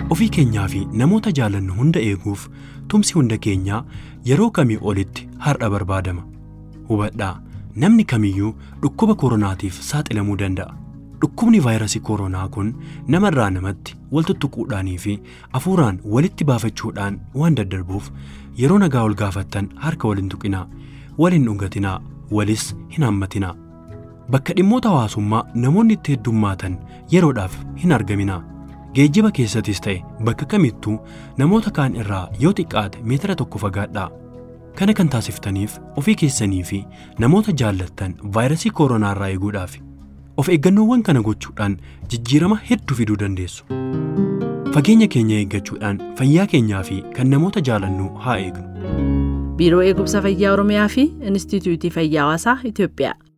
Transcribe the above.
ofii keenyaa fi namoota jaalannu hunda eeguuf tumsi hunda keenyaa yeroo kamii olitti har'a barbaadama. Hubadhaa namni kamiyyuu dhukkuba koronaatiif saaxilamuu danda'a. Dhukkubni vaayirasii koronaa kun namarraa namatti wal tuttuquudhaanii fi hafuuraan walitti baafachuudhaan waan daddarbuuf yeroo nagaa ol gaafattan harka wal hin tuqinaa, wal hin dhungatinaa, walis hin hammatinaa. Bakka dhimmoota hawaasummaa namoonni itti heddummaatan yeroodhaaf hin argaminaa. Geejjiba keessattis ta'e bakka kamittuu namoota kaan irraa yoo xiqqaate meetira tokko fagaadhaa. Kana kan taasiftaniif ofii keessanii fi namoota jaallattan vaayirasii koronaa irraa eeguudhaaf of eeggannoowwan kana gochuudhaan jijjiirama hedduu fiduu dandeessu. Fageenya keenya eeggachuudhaan fayyaa keenyaa fi kan namoota jaalannu haa eegnu. Biiroo Eegumsa Fayyaa Oromiyaa fi Inistituutii Fayyaa Hawaasaa Itoophiyaa.